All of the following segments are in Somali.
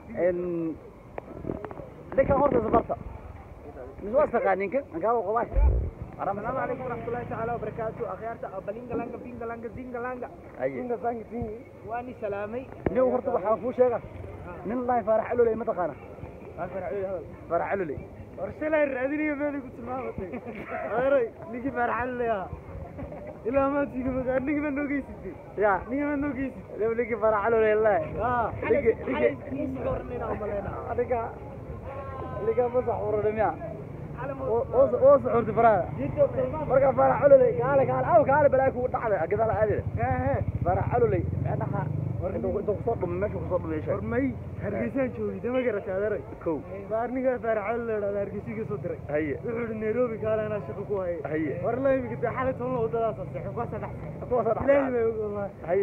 ninkan horta safarta mis waa istaqaaninka ankaaba qobaay السلام عليكم ورحمة الله تعالى وبركاته أخيارتا بلينغا لانغا بينغا لانغا زينغا لانغا haye واني سلامي nin horta waxaa kuu sheega nin lahay faarax caloley ma taqaana faarax caloley ورسلها الرأدينية مالي قلت ما بطي غيري نيجي فرح لها إلا ما تيجي مكان نيجي من نوكي ستي ya نيجي من نوكي ستي nin ninkii faarax caloley lahay آه Nigi- nigi- على adiga adiga masax urada miya oo suxurti faraha marka faarax caloley kaale kaale aw kaale balaa kugu dhacda gadaal aadile faarax caloley meedhaha intuu kusoo dhumay meesha kusoo dhumay sheeg hormay hargeysaan joogay dama garata adeeray kow baarnigaa faaraxal leedhada hargeysiga soo diray haye wuxuu ihi nairobi kaale anaa shaqo ku haya haye war imika dee xalay toban wadadaas aseexo kuwaasa dhex kuwaasa ilaahi dhacda baa og wallahi haye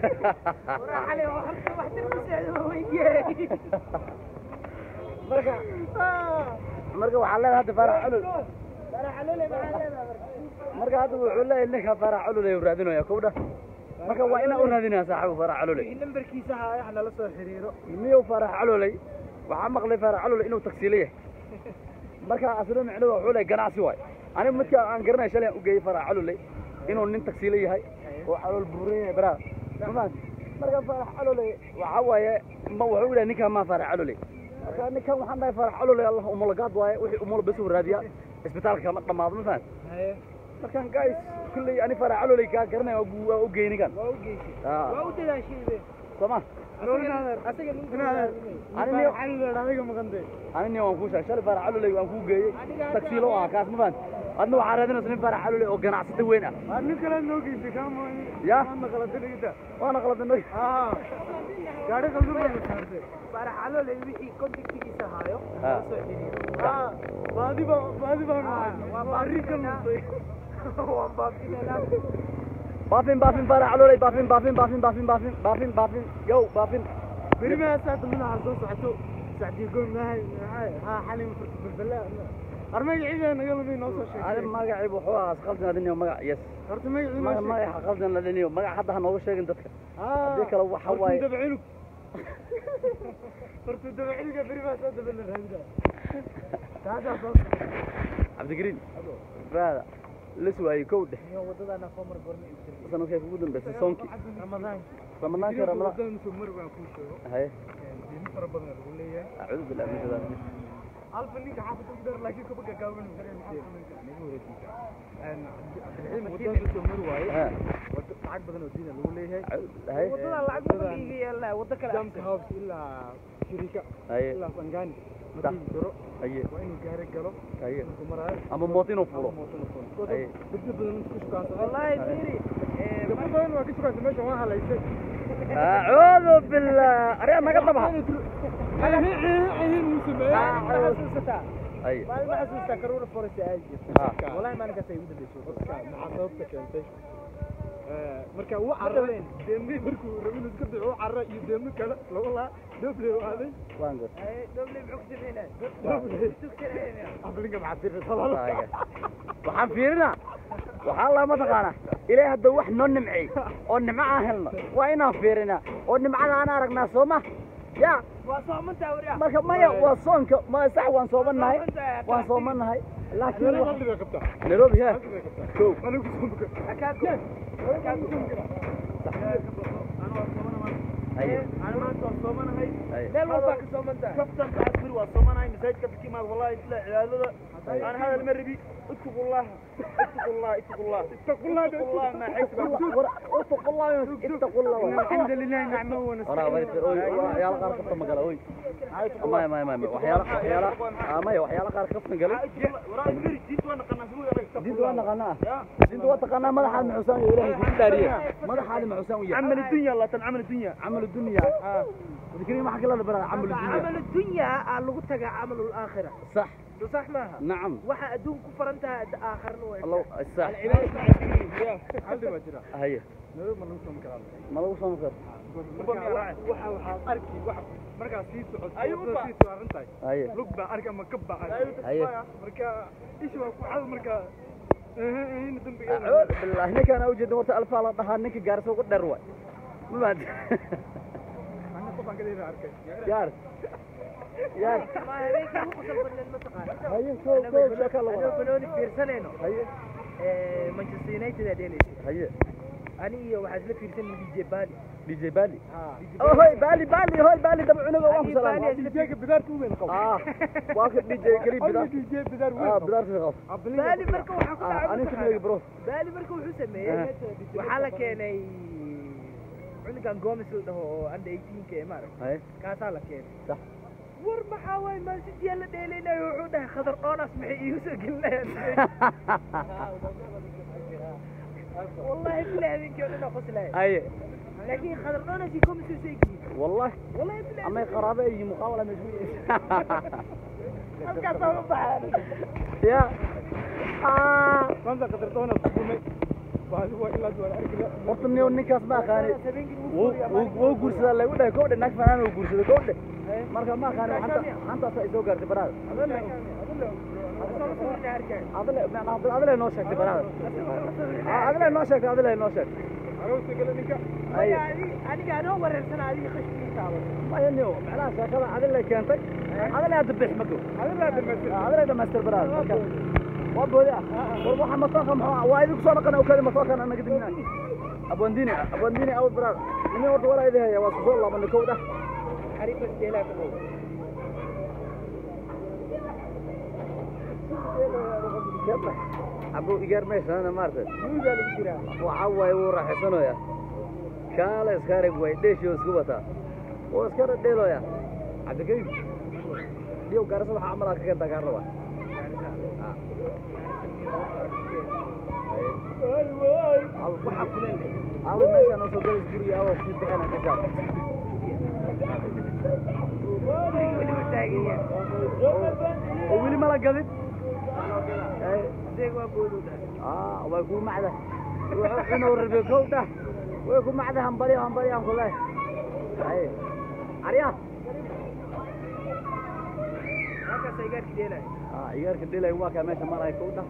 marka marka waxaa leedahay hadda faarax calol marka hadda wuxuu leeyahay ninka faarax caloley u raadinaya kowdha marka waa inaa u raadinaya saaxibu faarax caloley nambarkiisa haya ha nala soo xiriiro miyow faarax caloley waxaa maqlay faarax caloley inuu tagsiile yahay marka aslo micnuhu wuxuu leeyahay ganacsi waay aniga midka aan garanay shalay aan u geeyey faarax caloley inuu nin tagsiile yahay oo calool buuran yahay baraha mafahant marka faarax caloley waxaa waaye ma wuxuu dhahay ninkaan maa faarax caloley marka ninkan waxaan dhahay faarax caloley allah umulagaad waaye wixii umul bes u raadiya isbitaalka kama dhamaado ma fahant haye markaan guys kulley ani faarax caloley kaa garanaya waa gu- waa u geey ninkan waa u geysay Ah, waa u dadaashaybe sooma asaga Ani niyo- adiga maqantay ani nin waan kuu sheegay shalay faarax caloley waan kuu geeyey tagsiilo ah kaas ma fahant adna waxaa raadinaysa nin faarax caloley oo ganacsata weyn ah waa nin kale noo geysay kaama Ya? naqalada dhigta waana qaladinay aa gaari qaldan baa la saartay faraxalole wixii kontaktigiisa haayo Ah. nala soo xiriiro aa baadi baa baadi baa waa arrin ka luntay waan baafinanaa baafin baafin faarax caloley baafin baafin baafin baafin baafin baafin baafin yow baafin beri maa saata madaxa soo socoto sacdii goon maahay maxay haa xalin balbalaa har magaciida naga lumay noo soo ani sheegay magacii wuxuu ahaa qaldan adiniyo magac yes horta magacii noo Maga- sheeg magaca qaldan la dhiniyo magac hadda ha nooga sheegin dadka haddii kale waxa horta waaye dabcilug horta dabcilga beri maa saata bala raadida taasaa soo cabdigariin raada lis waayey kow dheh iyo wadadana soo mar gorna ibsir sanadkay kugu dambeysay soonkii ramadaan ramadaanka ramadaan wadadana soo mar baan kuu sheego haye diimo fara badan lagu leeyahay acuudu billahi min shaytaan alfa ninka xaafadda ku dar laakiin kaba gagaaban wadada soo mar waaye ha wada lacag badan oo diina lagu leeyahay acuud haye wadada lacag badan iga yaala wada kale jamka house ilaa shirika haye ilaa sangani Da. markii daro haye waa inuu gaari galo haye inuu maraayo ama moot inuu fulo Haye. dad badan ku shukaansa wallahi fiiri dad badan waa ka shukaansa meesha waa halaysay acuudu billah aryaa naga dhabaha haye maalin ma xasuustaa karuura forest ay Ha. wallahi maalinkaas ay ugu dambeysay maxaa sababta keentay marka uu carray deemi markuu rabin iska duco carra iyo deemi kale lagu laa doble waaday waan god doble muxuu sameynaa aflinka maxaa tirta Taaga. waxaan fiirinaa waxaa lama taqaana ilaahay hadduu wax noo nimcey oo nimco aan helno waa inaan fiirinaa oo nimcada aan aragnaa soo ma ya waa soomantaa wariya marka maya waa soonka ma sax waan soomanahay waan soomanahay laakiin wax- nairobi he kow haye أنا ما أنت صومنا هاي haye لا والله كصومنتا كفتن بعد بر وصومنا هاي مساجد كبكي ما والله إلا عيالنا أنا هذا المربي اتقوا الله اتقوا الله اتقوا الله اتقوا الله اتقوا الله ما حيث اتقوا الله اتقوا الله الحمد لله نعمه Oraa ونستعين bari oy waxyaalo qaar kaftan magala oy maya maya maya waxyaalo waxyaalo ah maya waxyaalo qaar kaftan galay وراي مري جيت وانا قناة diinta waa naqaanaa diinta waa taqaanaa madaxaad maxusaan iyo ilaahay kugu dhaariye madaxaadi maxusaan u yahay عمل الدنيا الله تنعمل الدنيا camal dunya wadikriin waxa kala barada camal dunya عمل الدنيا لغو تغا عمل الآخرة صح صح معها nacam waxa adduunku farantaha aakhirna waa الله صح haldi ma jira haye nolol ma lagu soo karo ma lagu soo makar waxa waxaad arki waxa markaa sii socoto Ayuba. sii saaran tahay haye lug baa arki ama kab baa arki haye marka ishi waa ku cad marka in dambiga acuud billahi ninkaan u jeedin warta alfaa la dhahaa ninka gaarso ugu dheer waay ma baad yaar yaar ma habeenkii ugu qosol badneed ma taqaan haye koo koo sheeka la anoo wada banooni fiirsanayno haye ee, manchester united aa dheelaysa haye ani iyo waxaa isla fiirsan dj bali dj bali DJ oh hoy bali bali hoy bali daba cunuga waan ku Bali, salaam Bali, dj bidaarka u weyn qabo ah waa ka dj kali bidaar dj bidaar weyn ah bidaarka qabo bali marka waxaa ku ah dhacay ani kumeyga bro bali marka wuxuu sameeyey waxaa la keenay cunugan gomes la dhaho oo under 18 ee maaragta haye kaasaa la keenay sax war maxaa waay man city la dheelaynayo wuxuu dhahay khadar dhoonas maxay iigu soo gelinayaan wallahi bilahi habeenkii oo dhan oo qoslaya haye laakiin khadar dhoonas iyo gomes way seegiin والله wallahi bilahi أما قرابة يجي مقاولة مجموعة halkaas oo baxaan يا آه maanta qadartoona kumay baadi waa ilaa duwaan arkiga horta nin ninkaas ma aqaani habeenkii wuu wuu- wuu guursadaa lagu dhahay kowdhe naag fanaan uu guursaday kowdhe marka ma aqaani hanta hantaasa ay soo gaartay banaada adile macnaa adile noo sheegtay banaada adile noo sheegtay adile noo sheegtay aroosta gale ninka ay aniga anoo wareersan adiga khashkii taaban maya niyo macnaha sheekada adile keentay adile hadda bix mado adilaa dhamaytir adile dhamaystir banaada marka waa boodi ah war waxa matoonka muxuu waa idinku soo dhaqana ukadi matoonkan anaga dimina abwandini abwandini aw banaada nini horta walaa idin haya waa kusoo laabana kowdha xariifas jeelaa ka dhow abu igaar meeshaana maartay nuugaa lagu jiraa waxaa waaye wuu raaxaysanoya kaala iska arag waay dheeshii oo isku wataa oo iska dhadheeloya cabdikariim dhiyow gaarasa waxaa camalaa ka keentaa gaar raba waxaa kuleel awa meeshaan oo soo galis guriga awa sii bixina ka saar weliba taagan yahay oo weli mala gadin adeeg waa boodu dhahay ah way ku macda wuxuu cunuu rabe kowdha way ku macda hambaliyo hambaliyo aan ku leh ay arya halkaas ay gaarki dheelay ah igaarka dhilay waa kaa meesha malay kowdha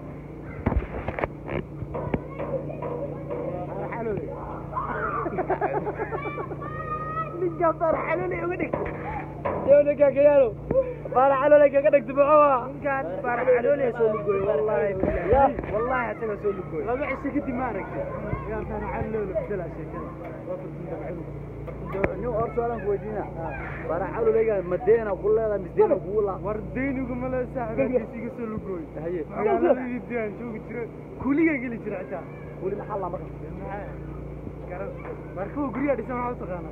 ninkaa baarxalolay uga dhigtay ninkaa ka yaalo baara calolay kaga dhigta muxuu ninkaan baarxalolay soo lugooy wallahi bilahi wallahi asaga soo lugooy laba cisho kadib ma aragtay yaa taana caliloola bedelaa sheekada nin hor su-aalan ku weydiina baara calolayga madeena ku leedahay misdeena kugu laa war daynigu male saaxiibkiisa iga soo lugooy haye magaaladii diyaan joogi jira kuliga geli jira xitaa weli maxaa laa marka garan markuu guryaha dhisan waxaa u taqaanaa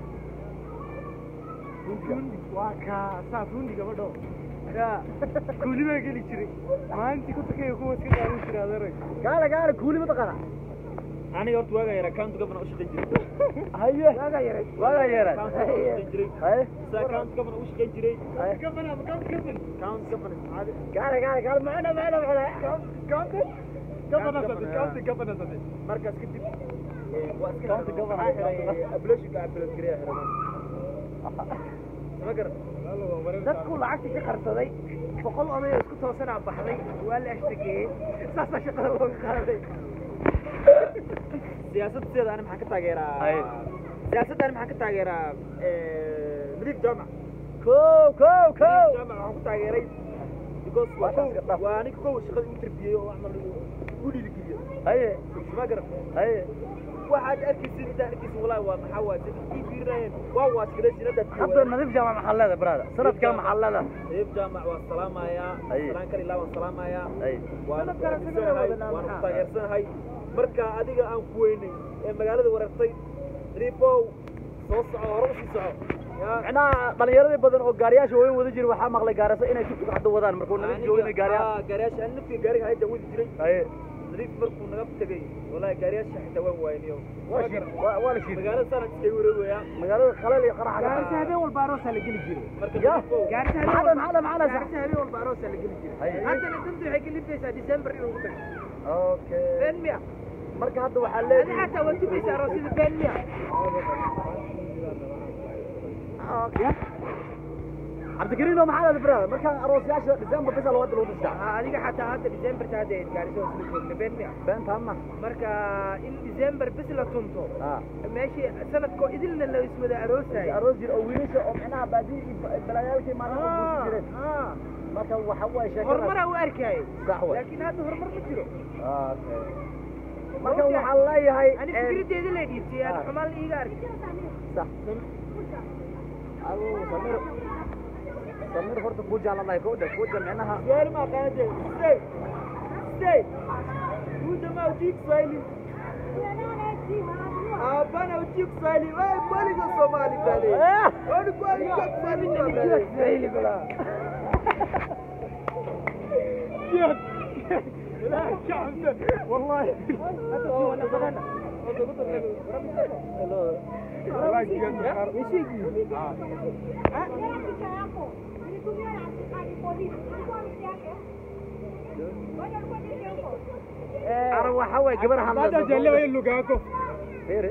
fundi waa kaa saa fundi gabadho yaa kuuli baa geli jiray maalintii ku takaya kuwa iska qaadan jira adeerag gaale gaale kuuli ma taqaana aniga horta waagaa yaraa county governor u shaqayn jiray haye waagaa yaray waagaa yeeray county governor u shaqayn jiray haye saa county governor u shaqayn jiray haye governor county governor county governor caadi gaale gaale gaale macna macna macna county governor sade county governor sade markaas kadib waa iska County governor. ablashiga ablas gareeya xiran ma garan dadku lacagta ka qarsaday boqol oday oo isku toosanaa baxday waa la ashtakeeyey saasaa shaqada looga qaaday siyaasadteeda ani maxaan ka taageeraa Haye. siyaasadda ani maxaan ka taageeraa nadiif jaamac kow kow kow jaamac waxaan ku taageeray because waa Waa shaqsi dhaf. waa ninka kow shaqada u tarbiyey oo camal u dhiirigeliyo haye ma garan haye waxaad arkaysid intaa arkaysid walaahi waa maxaa waa dad ii fiirinayeen waa waaskada sinadaad hadda nadiif jaamac maxaa leedahay brada sanadkaa maxaa leedahay nadiif jaamac waa salaamayaa Haye. salaan kale ilaa waan salaamayaa haye waan Sanad kale ku sagala aaminsanahay wadanaa waan ku maxaa? taageersanahay marka adiga aan ku weynay ee magaalada wareertay nadiifow soo soco hore usii soco yaa macnaha dhalinyaradii badan oo gaariyaasha waaweyn wada jira waxaa maqlay gaarasa inay tuktuk hadda wadaan markuu nadiif joogina gaariyaa Ah, gaariyaasha ani naftiga gaariga hayda wadi jiray haye nadiif markuu naga tegay wallahi gaariyaasha xitaa waan waayniyo waa shiid waa waa la shiid magaalada sanad iskaga wareegoyaa magaalada khaleel iyo qaraxa gaarisa habeen walba aroosaa la geli jiray marka Ya. nadiifow gaarisa maxaa habeen maxaa maxaa gaarisa habeen walba aroosaa la geli jiray Haye. haddana danta waxay ka liftaysaa december inuu ku tago okay been miya marka hadda waxaa adi leedahay xataa waa tubaysa aroosyada been miya cabdikariino maxaa dhahday brother markaan aroosyaasha december bisa loo wada lagu dhistaa Ha, adiga xataa hadda decemberta hadda ayd gaariso isla joogna been miya beentaama marka in december bis la tunto ah meeshii sanadkoo idilna la iswada aroosayo aroos jir oo wiilasha oo micnaha baadiyi iyo balaayaalkii maalin oo buusi jireen marka waxa waye sheekada horumaraa u arkayay sax way laakiin hadda horumar ma jiro okay marka waxaan leeyahay ani een, fikraddeeda la dhiibtay aan Ah. xumaan la iiga arkay sax aduu samir samir horta kuu jaalanahay kowdha kuuja micnaha Su'aal ma qaadeen. Stay. Stay. Kuja ma ujiib Kiswahili. Hapana ujiib Kiswahili. Wewe kweli kwa Somali bale. Wewe kweli kwa Kiswahili bale. والله ara waxa waye gabar hadlayso Fiiri,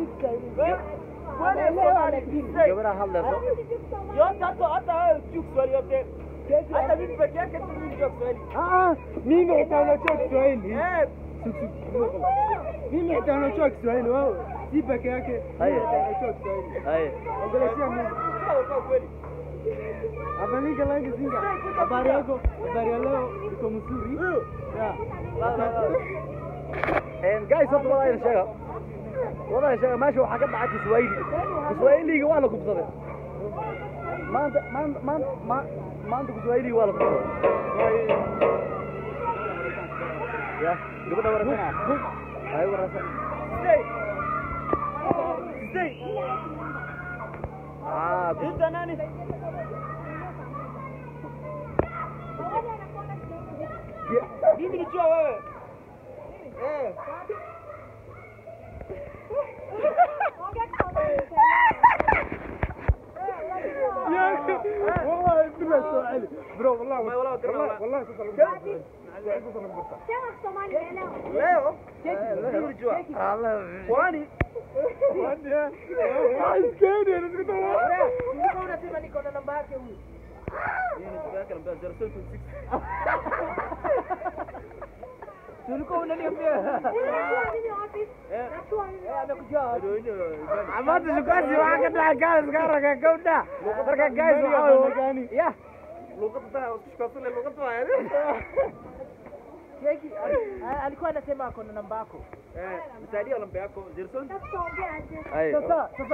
gabar hadlayso yote hata hata wewe ujiib Kiswahili yote. Hata mimi peke yake tu mimi ndio Kiswahili. mimi xitaa unajua Kiswahili. Eh, Mimi xitaa unajua Kiswahili wewe. Si peke yake. Mimi Haya. xitaa unajua Kiswahili. Haya. Ongeleshea mimi. kwa kwa kweli. Abalika langi zinga. Habari yako? Habari ya leo iko mzuri? Ya. Een, guys horta walahi sheega walahi sheega meesha waxaa ka dhacay kiswahili kiswahiliga waa la gubsaday maanta maanta maanta ma- maanta kiswahiliga waa la gubsaday ya gabadha warasana ay warasa Stay. Stay. ah Ita nani? Mimi nijua wewe. Eh. والله بالله سؤالي برو والله والله والله والله والله تصل Leo mimi nijua. Kwani عايزكاني انا كنت Ulikuwa unasema niko na namba yake huyu mimi nijua yake nambia 0726. ulikuwa unaniambia amekujua Ndio hiyo. amaanta shukaasi waxaa ka dhacay gaas gaaraga gabdha marka guys waxaa waye ya Luqadda taa tushkasule luqadda waa. Cheki, ali- alikuwa anasema ako na namba yako Eh, msaidia namba yako 0726. ay sasa sasa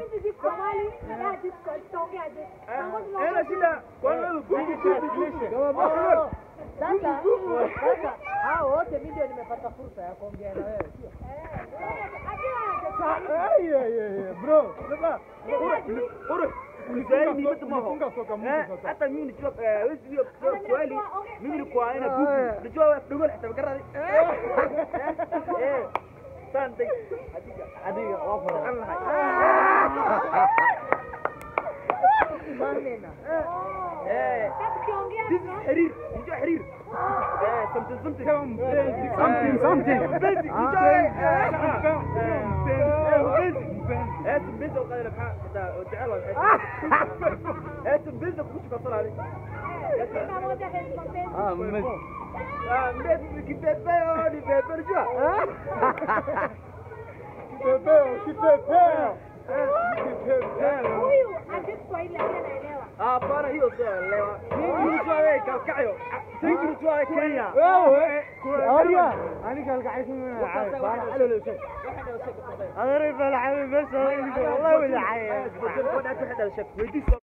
Ela shida. Kwani wewe Google translation. Oh, sasa sasa hao wote mimi ndio nimepata fursa ya kuongea na wewe sio برو سبا Uru. Kiswahili ni mtu maho. funga soka Mungu Eh, sasa. hata mimi nijua eh, wewe sio Kiswahili. Mimi nilikuwa aina Google. Nijua wewe Google hata makaradi. Eh. Asante. Hakika. adiga waa fara Allah. manena Eh. This is حرير. نجوا حرير. Eh, something something. Something, something. Basic. نجوا eh, eh, basic. Eh, بنت وقال لك حتى تعال Eh, بنت كنت قصر عليك. ah mes Ah, mbele kipepeo ni pepe unajua? Kipepeo, kipepeo. Ah, hapana hiyo sio elewa. Mimi nijua wewe kalkayo. Sisi nijua wewe Kenya. wewe arya aniga algacaysan Adeeray bal xabiib bas والله ولا حي. بدل كون هذا شك ويدي